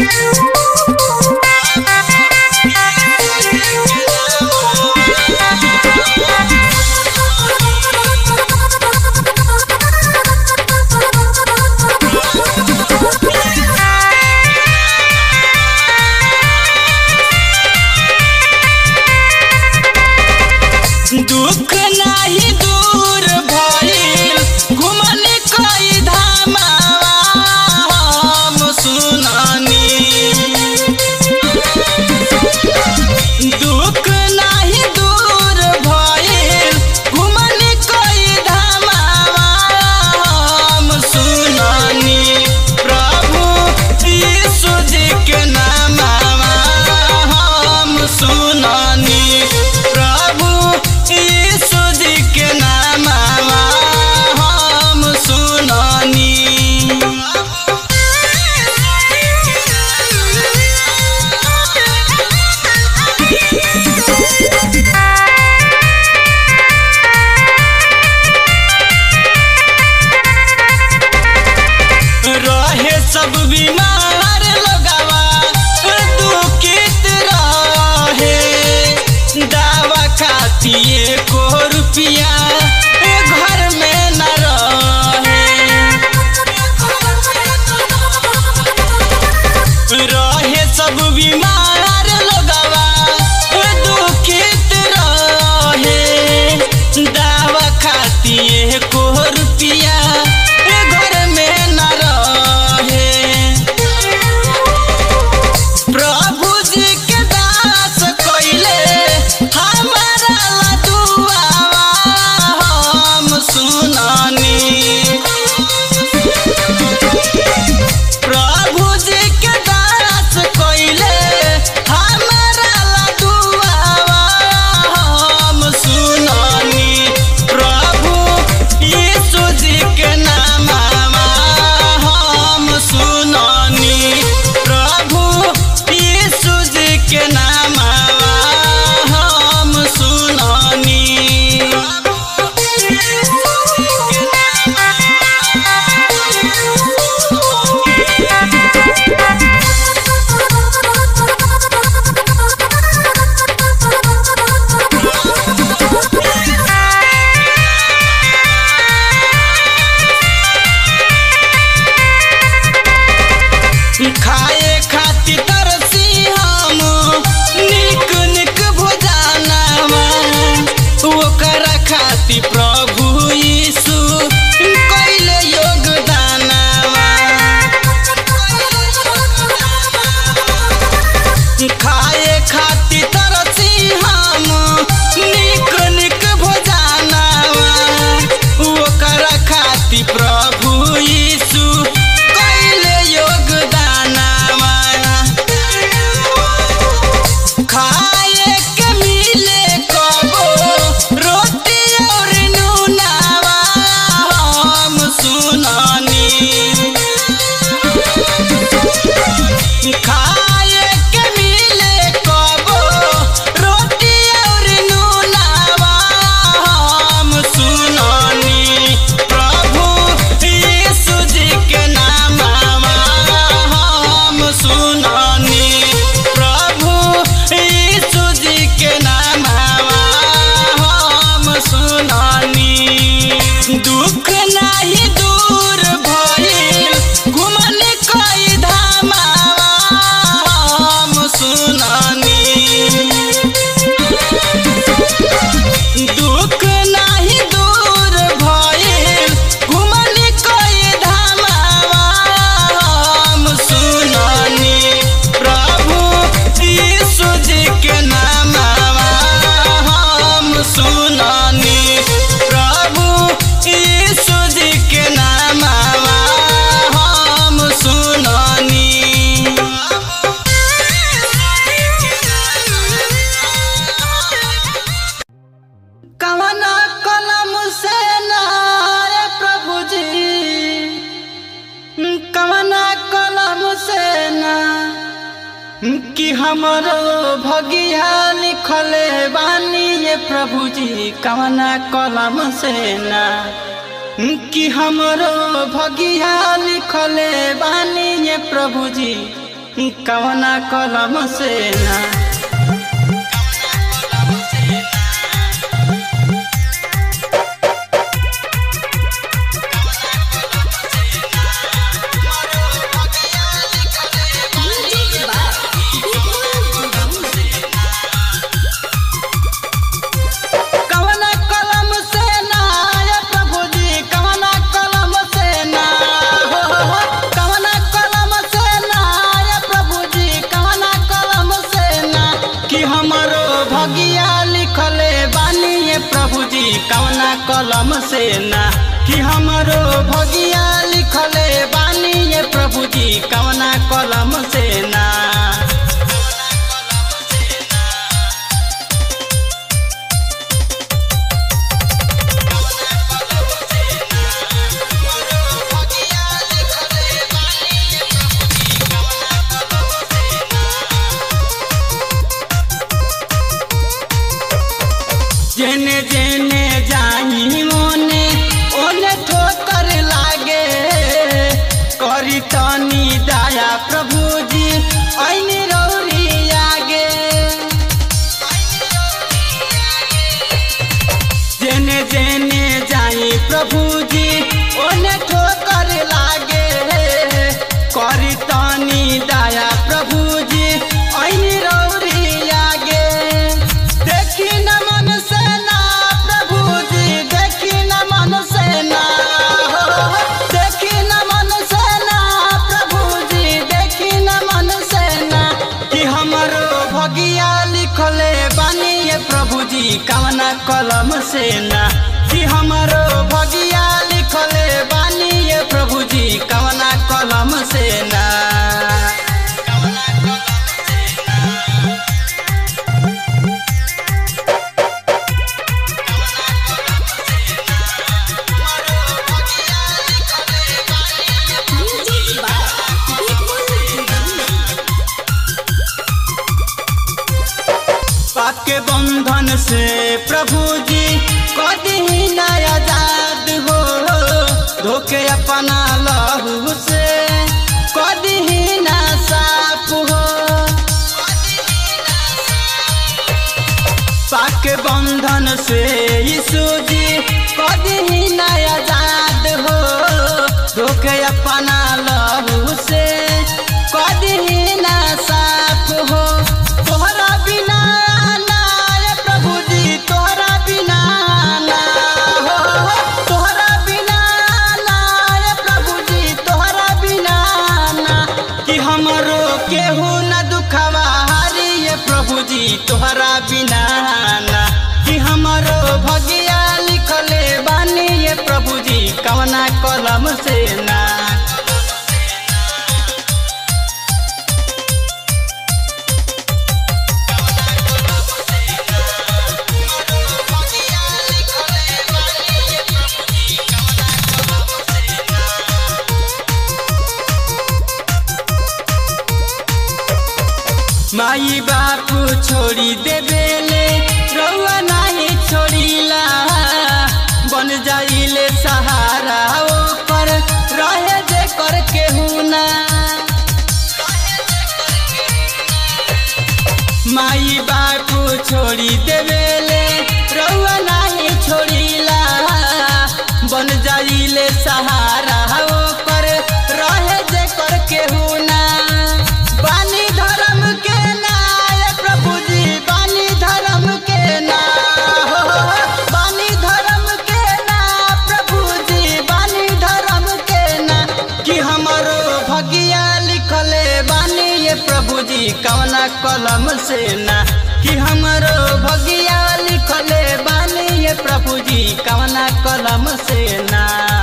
दुख नाही दूर भइल घुमन कई धामावा हम सुनानी दुख नाही दूर भइल घुमन कई धामावा हम सुनानी प्रभु यीशु जी के नामवा हम सुनानी प्रभु यीशु जी के नामवा हम सुनानी रहे सब बीमार लोगवा दुखित रहे दावा खाती एको रुपिया घर में न रहे रहे सब बीमार लोगवा दुखित रहे दावा खाती एको रुपिया घर में न रहे प्रभु जी के दास कइले हमारा ला दुआवा हम सुनानी प्रभु जी के दास कइले हमारा ला दुआवा हम सुनानी प्रभु यीशु जी के नामवा हम सुनानी प्रभु यीशु जी के नामवा हम सुनानी खाए खातिर तरसी हम निक निक भोजनवा ओकरा खातिर प्रभु यीशु कइले योगदानवा खाए खातिर तरसी हम निक निक भोजनवा ओकरा खातिर प्रभु यीशु कइले योगदानवा खाए के मिले कबो रोटी और नूनावा हम सुनानी खाए के मिले कबो रोटी और नूनावा हम सुनानी प्रभु यीशु जी के नामवा हम सुनानी प्रभु यीशु जी के नामवा हम सुनानी दुख नाही दूर भइल घुमन कई धामावा हम सुनानी दुख नाही दूर भइल घुमन कई धामावा हम सुनानी प्रभु यीशु जी के नामवा हम सुनानी प्रभु यीशु जी के नामवा हम सुनानी कवना कलम से ना रे प्रभु जी कवना कलम से ना कि हमरो भगिया लिखले बानी ये प्रभु जी कवना कलम से ना कि हमरो भगिया लिखले बानी ये प्रभु जी कवना कलम से ना कवना कलम से ना ये प्रभु जी कवना कलम से ना हो हो हो कवना कलम से ना ये प्रभु जी कवना कलम से ना कि हमरो भगिया लिखले बानी ये प्रभु जी कवना कलम से ना कि हमरो भगिया लिखले बानी ये प्रभु जी कवना कलम से ना जेने जेने जाई मोने ओने ठोकर लागे करी तनी दया प्रभु जी ऐनी रौरी आगे जेने जेने जाई प्रभु जी ओने ठोकर लागे करी तनी दया प्रभु जी ऐनी रौरी आगे देखी न मन से ना प्रभु जी देखी न मन से ना हो, हो, देखी न मन से ना प्रभु जी देखी न मन से ना कि हमरो भगिया लिखले बानी ये प्रभु जी कवना कलम से ना कि हमरो भगिया लिखले बानी ये प्रभु जी कवना कलम से ना पाके बंधन से प्रभु जी कदी न आजाद हो धोके अपना लहू से कदी न साफ हो पाके बंधन से यीशु जी कदी न आजाद हो धोके अपना लहू से कदी न साफ हो तोहरा बिना ना ये प्रभु जी तोहरा बिना ना हो हो, तोहरा बिना ना ये प्रभु जी तोहरा बिना ना कि हमरो केहू न दुखवा हारी ये प्रभु जी तोहरा बिना ना कि हमरो भगिया लिखले बानी ये प्रभु जी कवना कलम से ना माई बापू छोड़ी देवेले रउआ नाही छोड़ीला बन जाइले सहारा ओकर रहे जे कर केहू ना माई बापू छोड़ी देवेले रउआ नाही छोड़ीला बन जाइले सहारा ओकर रहे जे कर केहू ना बानी धर्म के ना ये प्रभु जी बानी धर्म के ना हो, हो, हो, बानी धर्म के ना प्रभु जी बानी धर्म के ना कि हमरो भगिया लिखले बानी ये प्रभु जी कवना कलम से ना कि हमरो भगिया लिखले बानी ये प्रभु जी कवना कलम से ना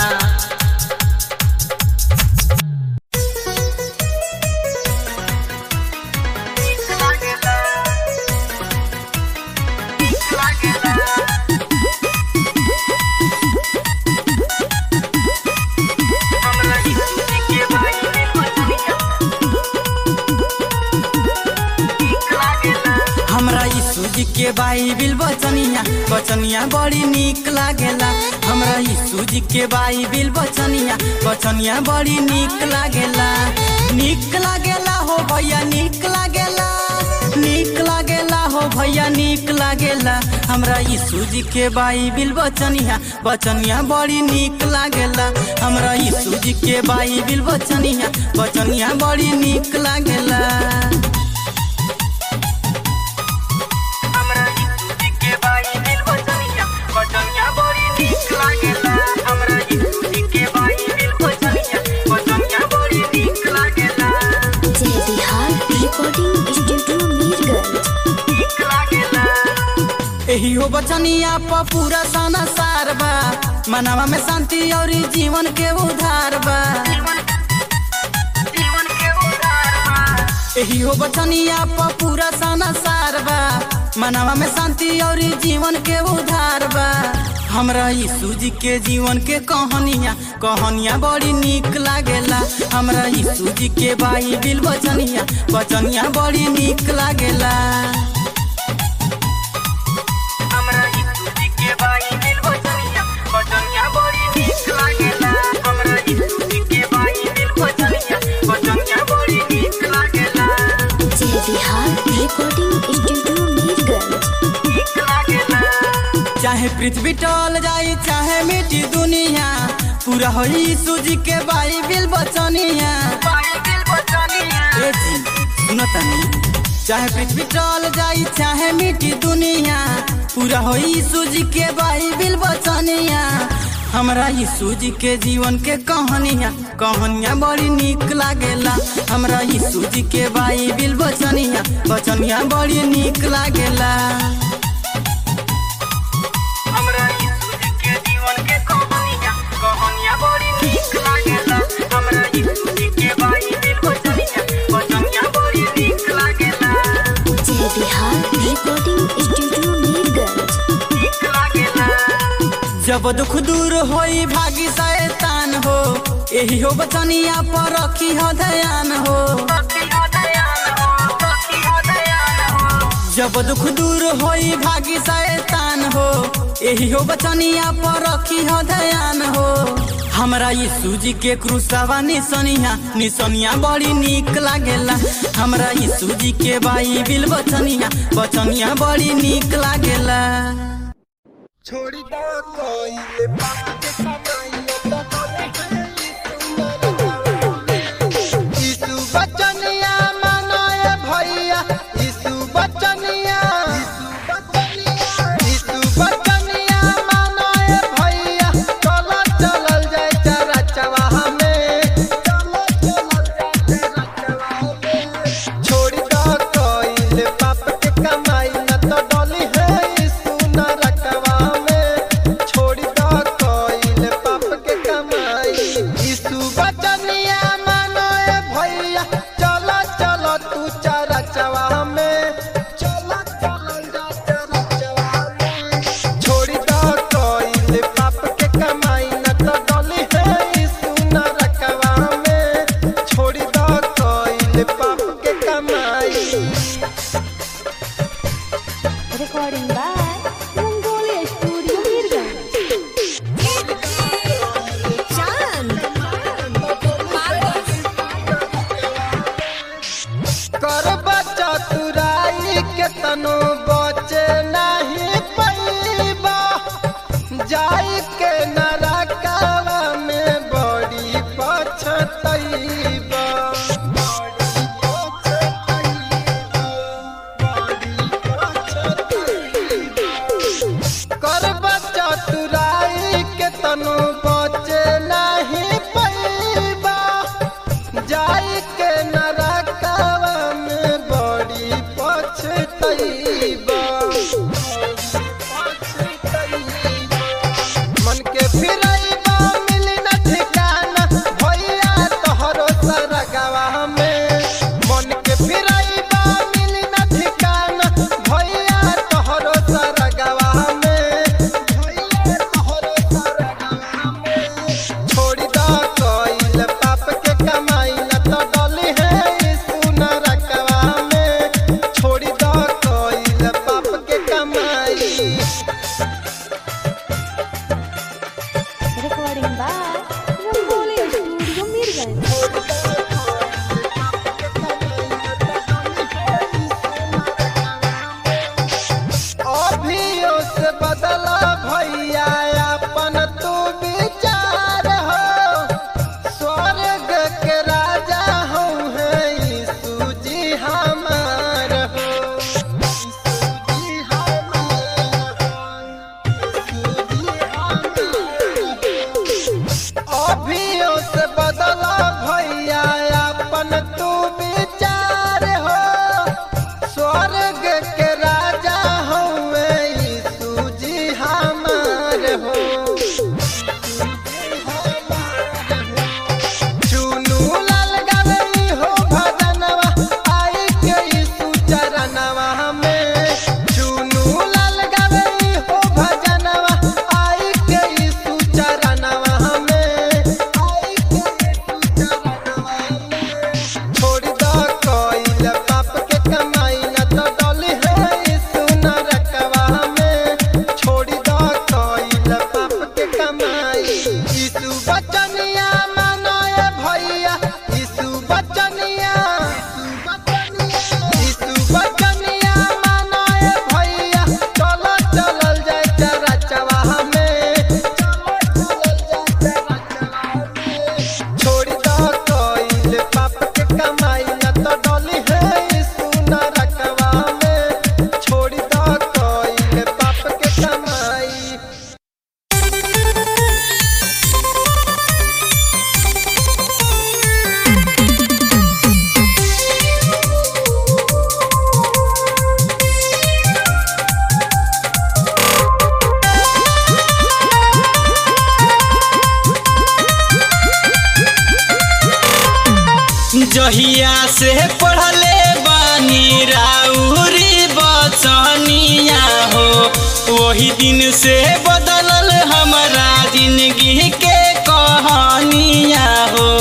हमरा यीशु जी के बाइबिल बचनिया बचनिया बड़ी निक लागेला हमरा यीशु जी के बाइबिल बचनिया बचनिया बड़ी निक लागेला निक लागेला हो भैया हमरा यीशु जी के बाइबिल बचनिया बचनिया बड़ी नीक लागेला हमरा यीशु जी के बाइबिल बचनिया बचनिया बड़ी नीक लागेला हमरा यीशु जी के बाइबिल बचनिया बचनिया बड़ी नीक लागेला हमरा यीशु जी के बाइबिल बचनिया बचनिया बड़ी नीक लागेला जय बिहार रिकॉर्डिंग स्टूडियो मीरगंज एही हो बचनिया प पूरा साना सार बा मनवा में शांति और जीवन के उधार बा एही हो बचनिया प पूरा साना सार बा मनवा में शांति और जीवन के उधार बा हमरा यीशु जी के जीवन के कहानिया कहानिया बड़ी नीक लागेला हमरा यीशु जी के बाइबिल बचनिया बचनिया बड़ी नीक लागेला हमरा यीशु जी के बाइबिल बचनिया बचनिया बड़ी नीक लागेला हमरा यीशु जी के बाइबिल बचनिया बचनिया बड़ी नीक लागेला जय बिहार रिकॉर्डिंग स्टूडियो मीरगंज नीक लागेला चाहे पृथ्वी टल जाई चाहे मिट्टी दुनिया पूरा हो यीशु जी के बाइबिल बचनिया बाइबिल बचनिया ए जी सुनो तनी चाहे पृथ्वी टल जाई चाहे मिट्टी दुनिया पूरा हो यीशु जी के बाइबिल बचनिया हमरा यीशु जी के जीवन के कहानिया कहानिया बड़ी नीक लागेला हमरा यीशु जी के बाइबिल बचनिया बचनिया बड़ी नीक लागेला हमरा यीशु जी के जीवन के कहानिया कहानिया बड़ी नीक लागेला हमरा यीशु जी के बाइबिल बचनिया बचनिया बड़ी नीक लागेला जय बिहार रिकॉर्डिंग स्टूडियो मीरगंज नीक लागेला जब दुख दूर होई भागी शैतान हो एही हो बचनिया पर रखी हो ध्यान हो जब दुख दूर होई भागी शैतान हो एही हो बचनिया पर रखी हो ध्यान हो हमरा यीशु जी के क्रूसवा निसनिया निसनिया बड़ी नीक लागेला हमरा यीशु जी के बाइबिल बचनिया बचनिया बड़ी नीक लागेला छोड़ी दो कोई बात कमाइयो तो बोले यीशु बचनिया मानो ए भैया यीशु बचनिया यीशु बचनिया मानो ए भैया चलो चलल जाए चरा चवाहा में चलो चलल जाए चरा चवाहा में छोड़ी दो कोई पाप के कमाई न तो डोली है यीशु न रखवा में छोड़ी दो कोई जहिया से पढ़ले बानी राउरी बचनिया हो वही दिन से बदलल हमारा जिंदगी के कहानिया हो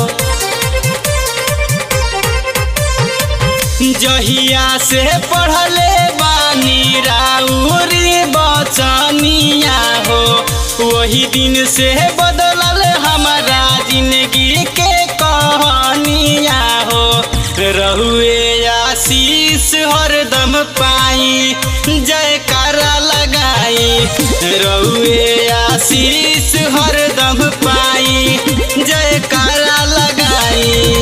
जहिया से पढ़ले बानी राउरी बचनिया हो वही दिन से बदलल हमारा जिंदगी के कहानिया हो रहुए आशीष हरदम पाई जयकारा लगाई रहुए आशीष हरदम पाई जयकारा लगाई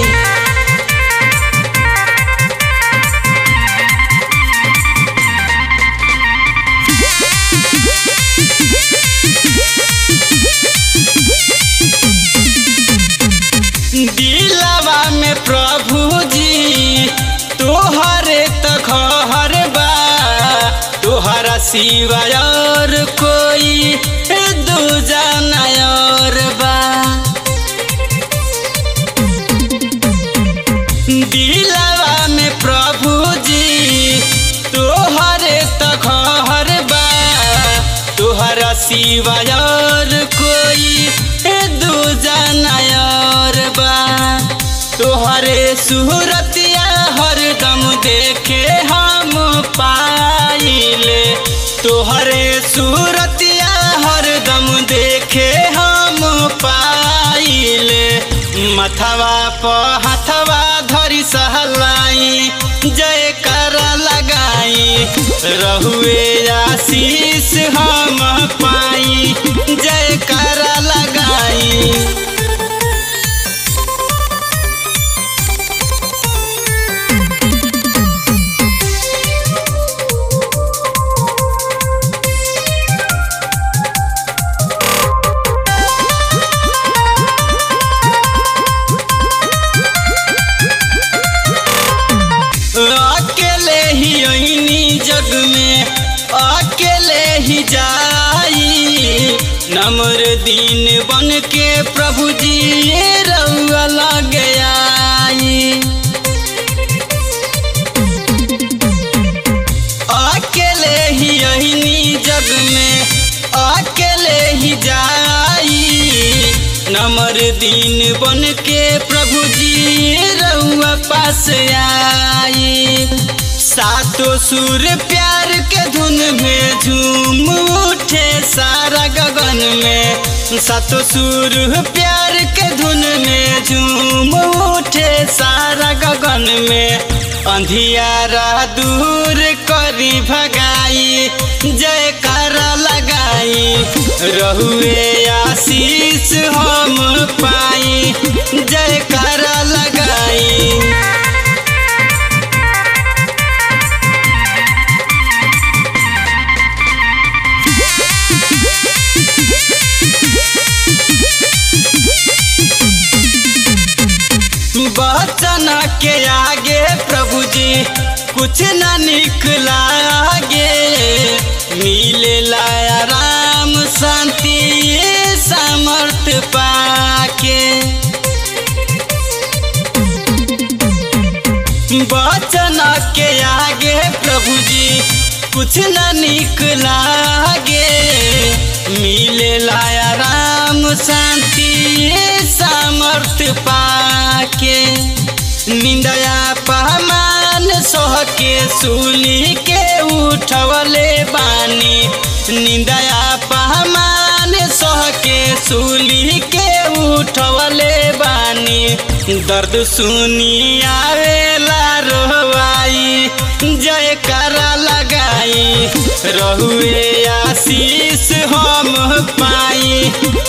दिलवा में प्रभु जी तोहरे त घर बा तोहरा सिवाय और कोई दूजा और बा दिलवा में प्रभु जी तोहरे त घर बा तोहरा सिवाय और कोई दूजा और बा तोहरे सूरतिया हरदम देखे हम पाइले तोहरे सूरतिया हरदम देखे हम पाइले मथवा प हथवा धरी सहलाई जयकार लगाई रहुए आशीष हम पाई जयकार लगाई अकेले ही अइनी जग में अकेले ही जाई नम्र दिन बन के प्रभु जी रउआ लग आई अकेले ही अइनी जग में अकेले ही जाई नम्र दिन बन के प्रभु जी रउआ पास आई सातों सुर प्यार के धुन में झूम उठे सारा गगन में सातों सुर प्यार के धुन में झूम उठे सारा गगन में अंधियारा दूर करी भगाई जयकारा लगाई रहुए आशीष हम पाई जयकारा लगाई बचन के आगे प्रभु जी कुछ न निकला आगे मिले लाया राम शांति समर्थ पाके बचन के आगे प्रभु जी कुछ न निकला आगे मिले लाया राम शांति समर्थ पाके निंदया पहमान सोह के सुनी के उठवले बानी निंदया पहमान सोह के सुली के उठवले बानी दर्द सुनी आवेला रोवाई जयकारा लगाई रहुए आशीष हम पाई